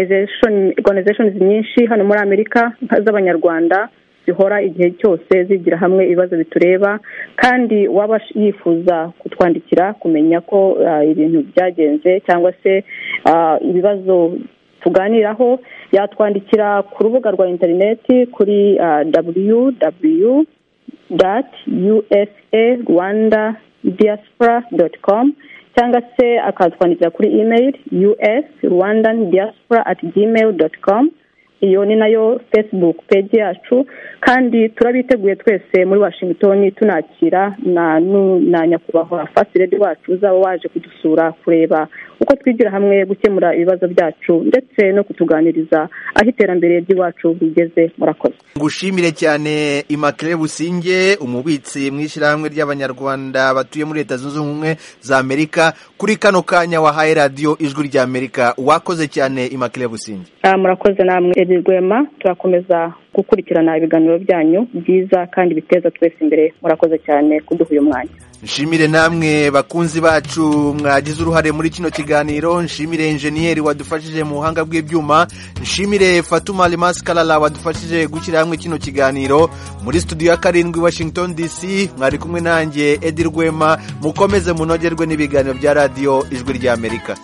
oruganizashoni nyinshi hano muri amerika z'abanyarwanda zihora igihe cyose zigira hamwe ibibazo bitureba kandi waba yifuza kutwandikira kumenya ko ibintu byagenze cyangwa se ibibazo tuganiraho yatwandikira ku rubuga rwa interineti kuri www dati usa rwanda diaspora doti komu cyangwa se akatwandikira kuri imeri us rwandan diaspora ati gmail doti komu iyo ni nayo facebook peji yacu kandi turabiteguye twese muri washington tunakira na nyakubahwa fasiredi wacu uzaba waje kudusura kureba uko twigira hamwe gukemura ibibazo byacu ndetse no kutuganiriza aho iterambere ry'iwacu rigeze murakoze ngushimire cyane imakire businge umubitsi mu ishyirahamwe ry'abanyarwanda batuye muri leta zunze ubumwe za amerika kuri kano kanya wahaye radiyo ijwi rya amerika wakoze cyane imakire businge murakoze namwe rwema turakomeza gukurikirana ibiganiro byanyu byiza kandi biteza twese imbere murakoze cyane kuduha uyu mwanya nshimire namwe bakunzi bacu mwagize uruhare muri kino kiganiro nshimire injeniyeri wadufashije mu buhanga bw'ibyuma nshimire fatuma rimasi karara wadufashije gushyira hamwe kino kiganiro muri studio ya karindwi washington dc mwari kumwe nanjye edi rwema mukomeze munogerwe n'ibiganiro bya radiyo ijwi ry'amerika